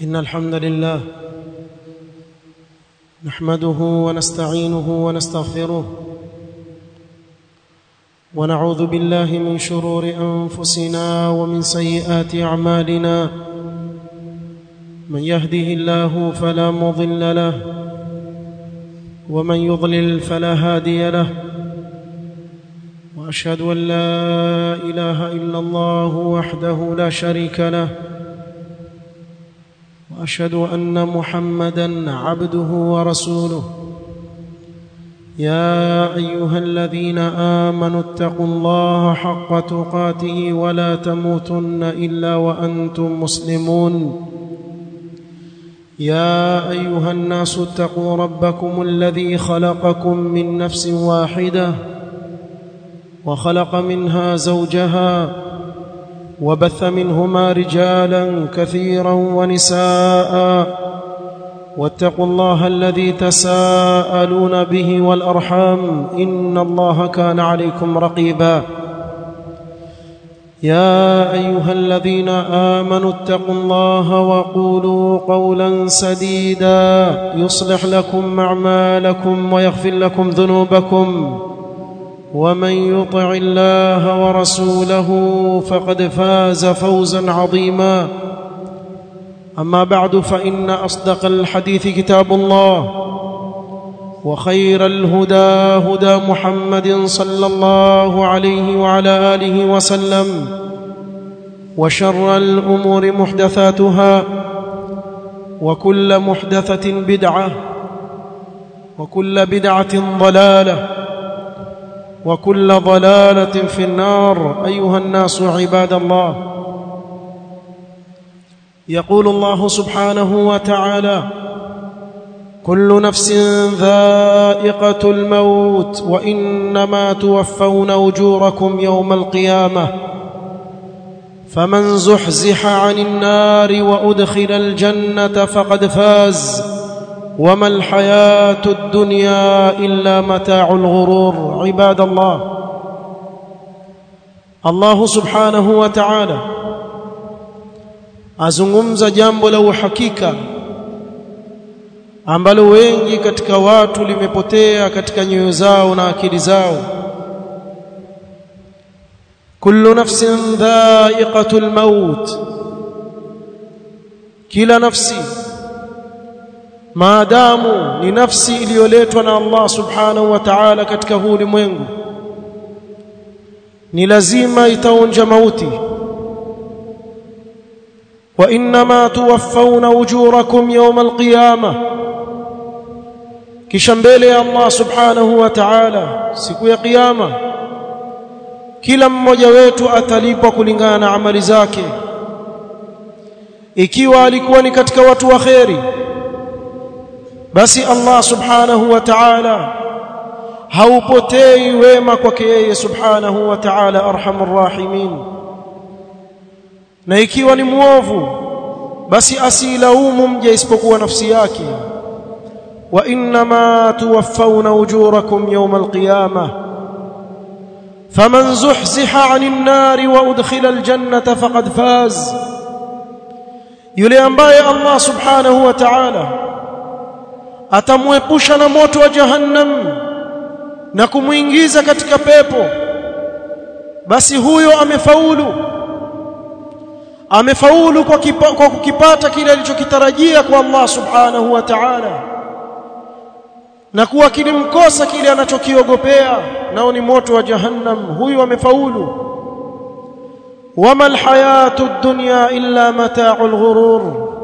إن الحمد لله نحمده ونستعينه ونستغفره ونعوذ بالله من شرور أنفسنا ومن سيئات أعمالنا من يهده الله فلا مضل له ومن يضلل فلا هادي له واشهد ان لا اله الا الله وحده لا شريك له واشهد ان محمدا عبده ورسوله يا ايها الذين امنوا اتقوا الله حق تقاته ولا تموتن الا وانتم مسلمون يا ايها الناس اتقوا ربكم الذي خلقكم من نفس واحده وخلق منها زوجها وبث منهما رجالا كثيرا ونساء واتقوا الله الذي تساءلون به والارحام ان الله كان عليكم رقيبا يا ايها الذين امنوا اتقوا الله وقولوا قولا سديدا يصلح لكم اعمالكم ويغفر لكم ذنوبكم ومن يطع الله ورسوله فقد فاز فوزا عظيما اما بعد فان اصدق الحديث كتاب الله وخير الهدى هدى محمد صلى الله عليه وعلى اله وسلم وشر الامور محدثاتها وكل محدثه بدعه وكل بدعه ضلاله وكل ضلاله في النار ايها الناس عباد الله يقول الله سبحانه وتعالى كل نفس ذائقه الموت وانما توفون اجوركم يوم القيامه فمن زحزح عن النار وادخل الجنه فقد فاز وما الحياه الدنيا الا متاع الغرور عباد الله الله سبحانه وتعالى azungumza jambo la uhakika ambalo wengi katika watu limepotea katika nyoyo zao na akili zao kullu nafsin dha'iqatul maut kila nafsi maadamu ni nafsi iliyoletwa na Allah subhanahu wa ta'ala katika huu ulimwengu ni lazima itaonja mauti wa inma tuwaffawna ujurakum yawm alqiyamah kisha mbele ya Allah subhanahu wa ta'ala siku ya kiyama kila mmoja wetu atalipwa kulingana na amali zake ikiwa alikuwa ni katika watu wa kheri basi Allah subhanahu wa ta'ala haupotei wema kwake yeye subhanahu wa ta'ala arhamur rahimin na ikiwa ni muovu basi asilaumu mja isipokuwa nafsi yake wa inma tuwaffawna ujurakum yawm alqiyamah faman zuhziha 'anil nari wa udkhila aljannata faqad faz yule ambaye Allah subhanahu wa ta'ala atamwepusha na moto wa jahannam na kumuingiza katika pepo basi huyo amefaulu amefaulu kwa, kipa, kwa kukipata kile alichokitarajia kwa Allah subhanahu wa ta'ala na kuwa kilimkosa kile anachokiogopea nao ni moto wa jahannam huyu amefaulu wama alhayatu ad-dunya illa mata'ul ghurur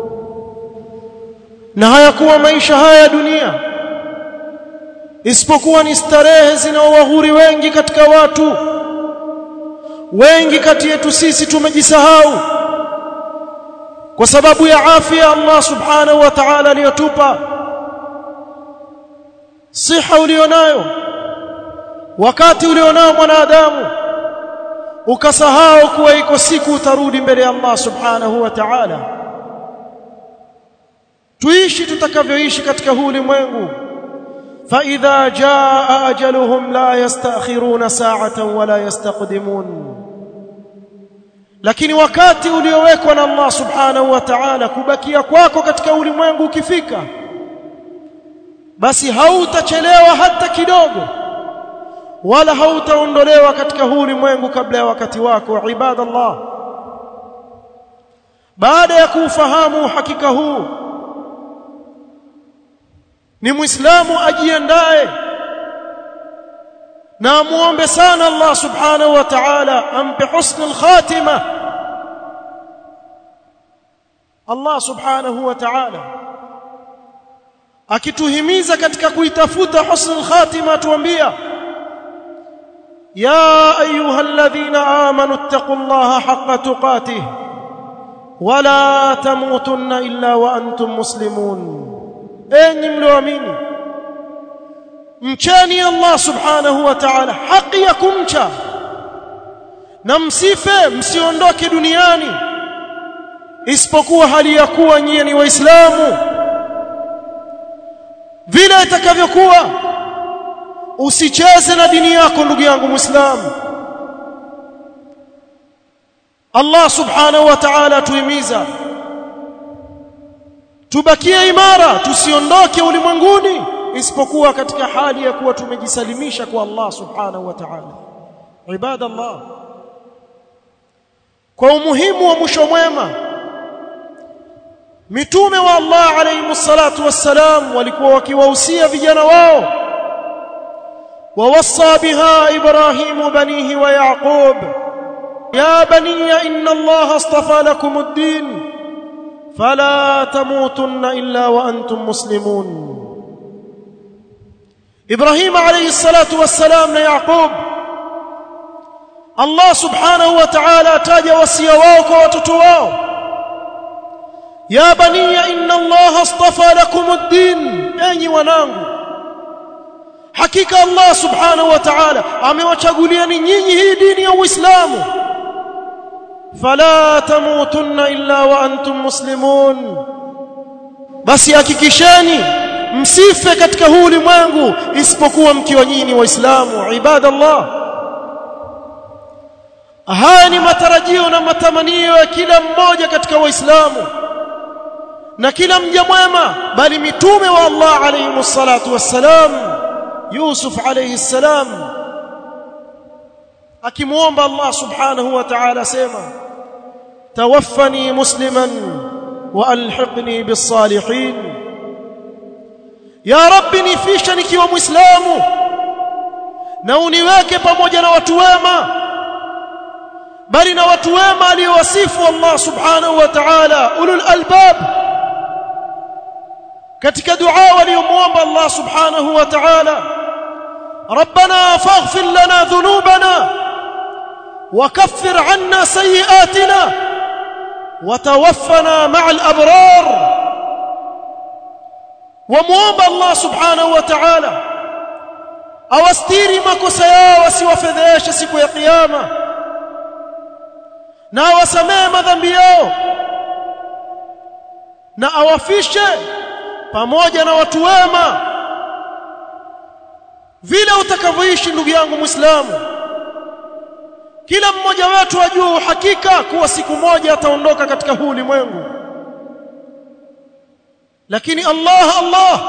na hayakuwa maisha haya ya dunia isipokuwa ni starehe zinaowaghuri wengi katika watu wengi kati yetu sisi tumejisahau kwa sababu ya afya Allah subhanahu wa ta'ala aliyotupa siha ulionayo wakati ulionao mwanadamu ukasahau kuwa iko siku utarudi mbele ya Allah subhanahu wa ta'ala tuishi tutakavyoishi katika huu ulimwengu فإذا جاء أجلهم لا يستأخرون ساعة ولا يستقدمون lakini wakati uliowekwa na Allah subhanahu wa ta'ala kubakia kwako katika ulimwengu ukifika basi hautachelewa hata kidogo wala hautaondolewa katika huu ulimwengu kabla ya wakati wako ibadallah baada ya kuufahamu hakika huu ni muislamu ajiandae na muombe sana Allah subhanahu wa ta'ala ampe husnul khatima Allah subhanahu wa ta'ala akituhimiza katika kuitafuta husnul khatima tuambia ya ayyuhalladhina amanu ittaqullaha haqqa tuqatih wala tamutunna illa wa antum muslimun enyi mlioamini mcheni Allah subhanahu wa ta'ala haki ya kumcha na msife msiondoke duniani isipokuwa hali ya kuwa nyie ni waislamu vile itakavyokuwa usicheze na dini yako ndugu yangu muislamu Allah subhanahu wa ta'ala tuimiza tubakie imara tusiondoke ulimwenguni isipokuwa katika hali ya kuwa tumejisalimisha kwa Allah subhanahu wa ta'ala ibadallah kwa umuhimu wa mwisho mwema mitume wa Allah alayhi salatu wassalam walikuwa wakiwahusia vijana wao ووصى بها ابراهيم بنيه ويعقوب يا بني ان الله اصطفى لكم الدين فلا تموتن الا وانتم مسلمون ابراهيم عليه الصلاه والسلام ويعقوب الله سبحانه وتعالى تاج وصيه wao kwa watoto wao ya bani inna allah astafa lakum ad-din enyi wanangu hakika Allah subhanahu wa ta'ala amewachaguliani nyinyi hii dini ya Uislamu fala tamutunna illa wa antum muslimun basi hakikisheni msife katika huu ulimwengu isipokuwa mkiwa nyinyi waislamu ibadallah haya ni matarajio na matamanio ya kila mmoja katika waislamu na kila mja mwema bali mitume wa Allah alayhi salatu wassalam Yusuf alayhi salam akimuomba Allah subhanahu wa ta'ala sema tawaffani musliman wa alhiqni bis salihin ya rabbi nifisha nikiwa muislamu na uniweke pamoja na watu wema bali na watu wema aliowasifu Allah subhanahu wa ta'ala ulul albab katika dua waliomuomba Allah subhanahu wa ta'ala ربنا فاغفر لنا ذنوبنا وكفر عنا سيئاتنا وتوفنا مع الابرار وموomba Allah subhanahu wa ta'ala awastiri makosa yao wasiwafedheshe siku ya kiyama na awasamehe madhambi yao na awafishe pamoja na watu wema vile utakavyoishi ndugu yangu muislamu kila mmoja wetu ajue uhakika kuwa siku moja ataondoka katika huu ulimwengu lakini Allah Allah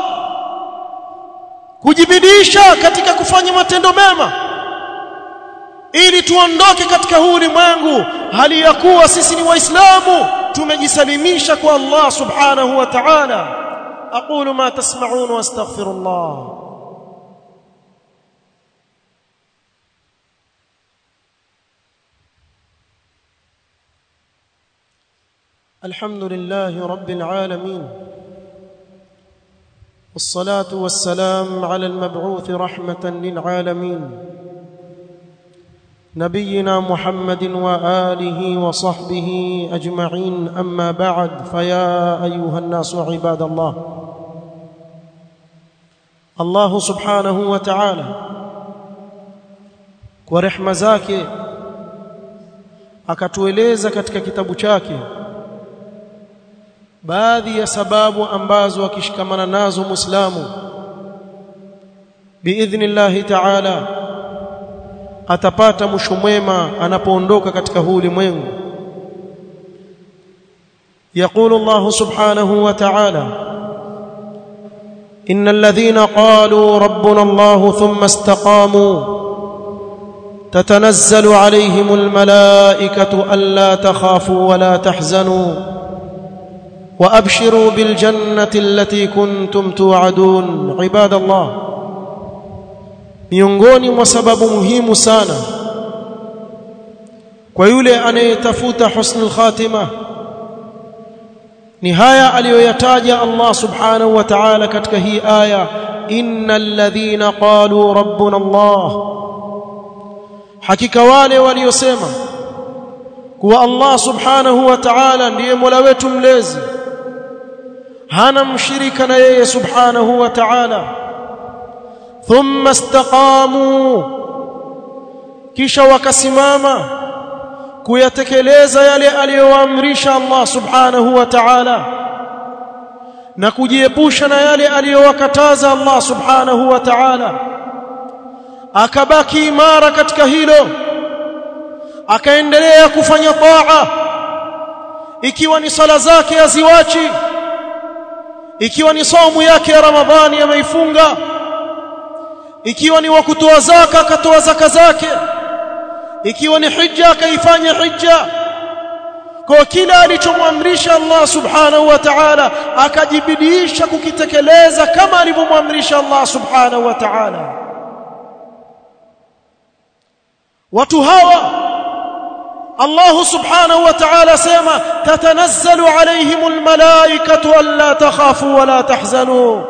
kujibidisha katika kufanya matendo mema ili tuondoke katika huu ulimwengu hali ya kuwa sisi ni waislamu tumejisalimisha kwa Allah subhanahu wa ta'ala aqulu ma tasma'un wa astaghfirullah الحمد لله رب العالمين والصلاه والسلام على المبعوث رحمه للعالمين نبينا محمد واله وصحبه اجمعين اما بعد فيا ايها الناس عباد الله الله سبحانه وتعالى kwa rehema zake akatueleza katika kitabu chake baadhi ya sababu ambazo akishikamana nazo muislamu biidhnillah ta'ala atapata mwisho mwema anapoondoka katika huu ulimwengu يقول الله سبحانه وتعالى ان الذين قالوا ربنا الله ثم استقاموا تتنزل عليهم الملائكه الا تخافوا ولا تحزنوا وابشروا بالجنه التي كنتم توعدون عباد الله miongoni mwa sababu muhimu sana kwa yule anayetafuta husnul khatima ni haya aliyoyataja Allah subhanahu wa ta'ala katika hii aya innal ladhina qalu rabbuna Allah hakika wale waliosema kuwa Allah subhanahu wa ta'ala ndiye Mola wetu mlezi hana mshirika na yeye subhanahu wa ta'ala thumma istaqamu kisha wakasimama kuyatekeleza yale aliyowaamrisha Allah subhanahu wa ta'ala na kujiepusha na yale aliyowakataza Allah subhanahu wa ta'ala akabaki imara katika hilo akaendelea kufanya taa ikiwa ni sala zake aziwachi ikiwa ni saumu yake ya Ramadhani ameifunga ikiwa ni wa kutoa zaka akatoa zaka zake ikiwa ni hija akaifanya hija kwa kila alichomwamrisha Allah subhanahu wa ta'ala akajibidiisha kukitekeleza kama alivyomwamrisha Allah subhanahu wa ta'ala watu hawa Allah subhanahu wa ta'ala sema tatanazzalu alayhim almalaikatu alla takhafu wala tahzanu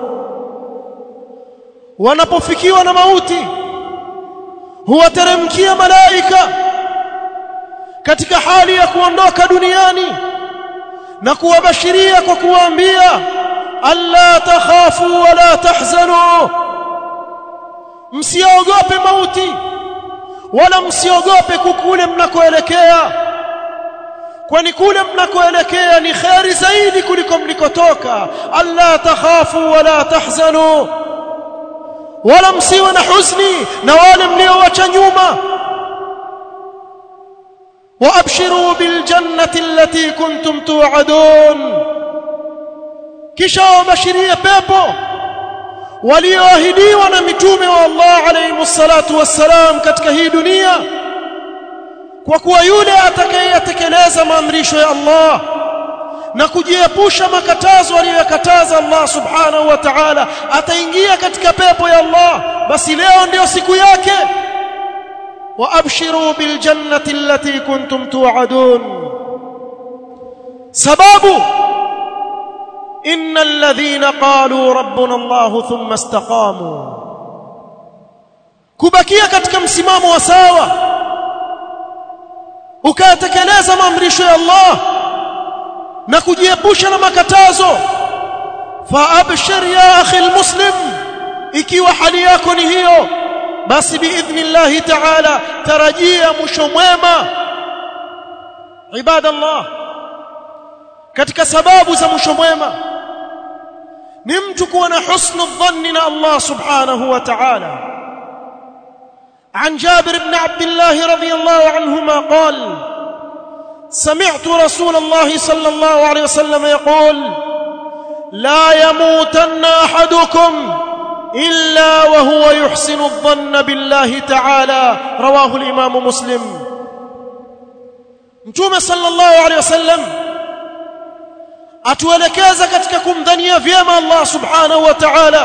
wanapofikiwa na mauti huwateremkia malaika katika hali ya kuondoka duniani na kuwabashiria kwa kuwaambia alla takhafu wala tahzanu msiogope mauti wala msiogope kukule mnakoelekea kwani kule mnakoelekea ni khairi zaidi kuliko mlikotoka alla takhafu wala tahzanu wala msiwe na huzuni na wale mliowacha nyuma وابشروا بالجنه التي كنتم توعدون kisha wabashirie pepo walioahidiwa na mitume wa Allah alayhi salatu wassalam katika hii dunia kwa kuwa yule atakayetekeleza maamrisho ya Allah na kujiepusha makatazo aliyokataza Allah subhanahu wa ta'ala ataingia katika pepo ya Allah basi leo ndio siku yake وابشروا بالجنه التي كنتم توعدون سبب ان الذين قالوا ربنا الله ثم استقاموا kubakia katika msimamo wa sawa ukatekeleza maamrisho ya Allah na kujiepusha na makatazo fa abshir ya akhi almuslim ikiwa hali yako ni hiyo basi biidhnillah ta'ala tarajia mwisho mwema ibadallah katika sababu za mwisho mwema ni mtu kuwa na husnu dhanni na Allah subhanahu wa ta'ala عن جابر بن عبد الله رضي الله عنهما قال سمعت رسول الله صلى الله عليه وسلم يقول لا يموتن احدكم الا وهو يحسن الظن بالله تعالى رواه الامام مسلم mtume sallallahu alaihi wasallam atuelekeza katika kumdhania vyema Allah subhanahu wa ta'ala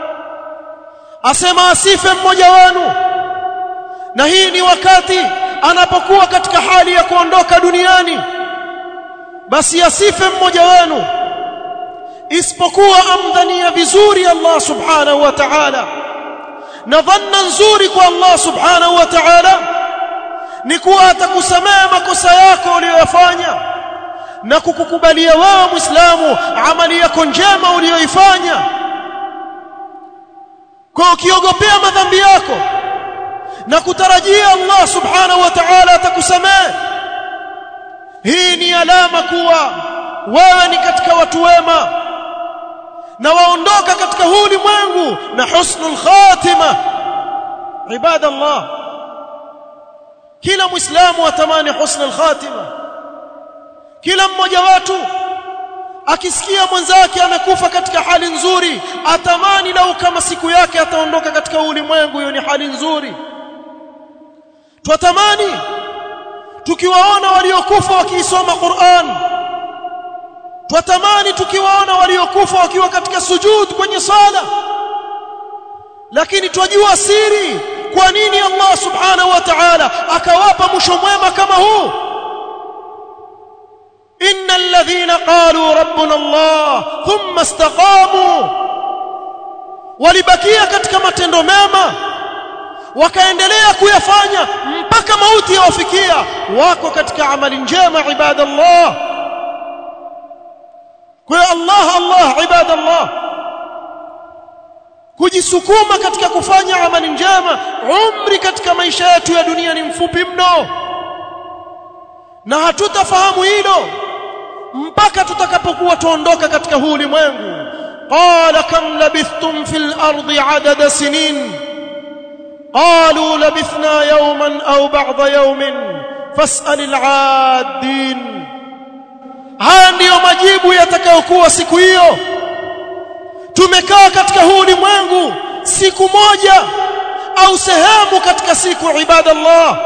asema asife mmoja wenu na hii ni wakati anapokuwa katika hali ya kuondoka duniani basi asife mmoja wenu isipokuwa amdhania vizuri Allah subhanahu wa ta'ala na dhanna nzuri kwa Allah subhanahu wa ta'ala ni kuwa atakusamehe makosa yako uliyoyafanya na kukukubalia wewe Muislamu amali yako njema uliyoifanya kwa ukiogopea madhambi yako na kutarajia Allah subhanahu wa ta'ala atakusamehe hii ni alama kuwa wewe ni katika watu wema na waondoka katika huu ulimwengu na husnul khatima ibadallah kila muislamu atamani husnul khatima kila mmoja watu akisikia mwenzake amekufa katika hali nzuri atamani lau kama siku yake ataondoka katika ulimwengu hiyo ni hali nzuri twatamani tukiwaona waliokufa wakiisoma Qur'an twatamani tukiwaona waliokufa wakiwa katika sujud kwenye sala lakini twajua siri kwa nini Allah subhanahu wa ta'ala akawapa mwisho mwema kama huu innal ladhina qalu rabbuna Allah thumma istaqamu walibakia katika matendo mema wakaendelea kuyafanya mpaka mauti yawafikia wako katika amali njema ibadallah kwa Allah Allah ibadallah kujisukuma katika kufanya amali njema umri katika maisha yetu ya dunia ni mfupi mno na hatutafahamu hilo mpaka tutakapokuwa tuondoka katika huu ulimwengu qala kam labithtum fil ardi adada sinin qalu labithna yawman aw ba'da yawmin fas'al al-'adin haya ndiyo majibu yatakayokuwa siku hiyo tumekaa katika huu ulimwengu siku moja au sehemu katika siku ibadallah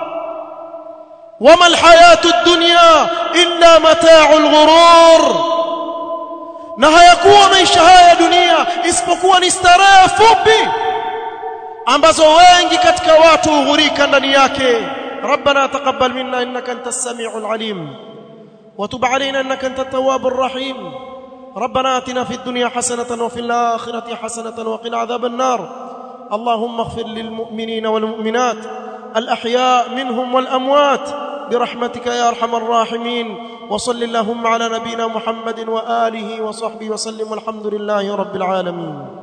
wama alhayatu ad-dunya illa mata'ul ghurur na hayakuwa maisha haya ya dunia isipokuwa ni starehe fupi ambazo wengi katika watu hughurika ndani yake ربنا تقبل منا انك انت السميع العليم وتب علينا انك انت التواب الرحيم ربنا اتنا في الدنيا حسنه وفي الاخره حسنه وقنا عذاب النار اللهم اغفر للمؤمنين والمؤمنات الاحياء منهم والاموات برحمتك يا ارحم الراحمين وصل اللهم على نبينا محمد واله وصحبه وسلم والحمد لله رب العالمين